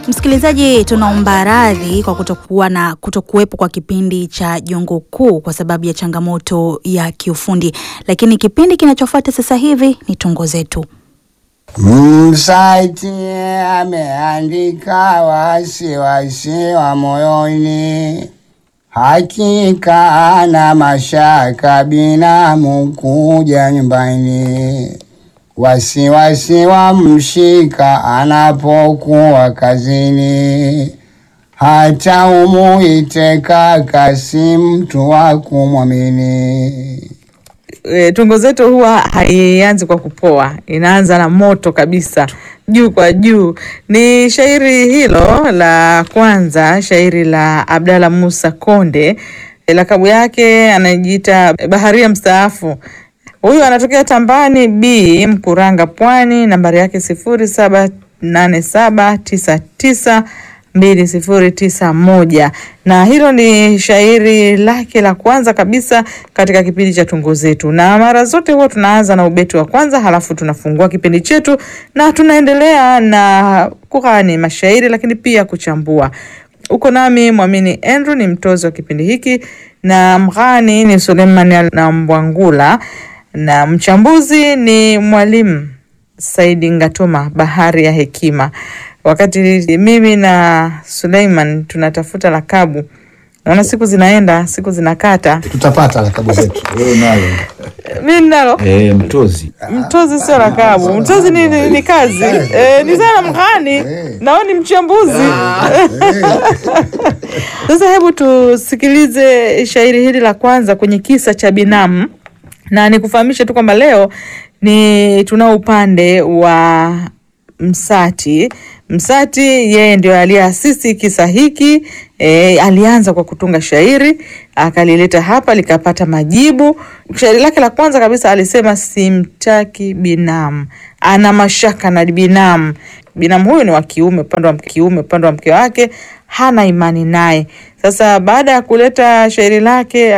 Msikilizaji, tunaomba radhi kwa kutokuwa na kutokuwepo kwa kipindi cha Jongo Kuu kwa sababu ya changamoto ya kiufundi, lakini kipindi kinachofuata sasa hivi ni tungo zetu. Msati ameandika wasiwasi wa moyoni, hakika ana mashaka binamu kuja nyumbani. Wasiwasi wa mshika anapokuwa kazini, hata umuite kaka, si mtu wa kumwamini. E, tungo zetu huwa haianzi kwa kupoa, inaanza na moto kabisa, juu kwa juu. Ni shairi hilo la kwanza, shairi la Abdalla Musa Konde. E, lakabu yake anajiita baharia mstaafu. Huyu anatokea Tambani B Mkuranga, Pwani. Nambari yake sifuri saba nane saba tisa tisa mbili sifuri tisa moja na hilo ni shairi lake la kwanza kabisa katika kipindi cha tungo zetu, na mara zote huwa tunaanza na ubeti wa kwanza, halafu tunafungua kipindi chetu na tunaendelea na kughani mashairi, lakini pia kuchambua. Uko nami Mwamini Andrew, ni mtozi wa kipindi hiki, na mghani ni Suleiman na Mbwangula, na mchambuzi ni mwalimu Saidi Ngatoma, bahari ya hekima. Wakati mimi na Suleiman tunatafuta lakabu, naona siku zinaenda, siku zinakata. tutapata lakabu zetu. Wewe nayo Mi nalo eh, mtozi mtozi sio lakabu, mtozi ni, ni, ni kazi eh, ni sana mghani nao ni mchambuzi. Sasa hebu tusikilize shairi hili la kwanza kwenye kisa cha binamu, na nikufahamishe tu kwamba leo ni tunao upande wa Msati. Msati yeye ndio aliyeasisi kisa hiki e, alianza kwa kutunga shairi akalileta hapa likapata majibu. Shairi lake la kwanza kabisa alisema simtaki binamu, ana mashaka na binamu. Binamu huyu ni wa kiume, upande wa kiume, upande wa mke wake hana imani naye. Sasa baada ya kuleta shairi lake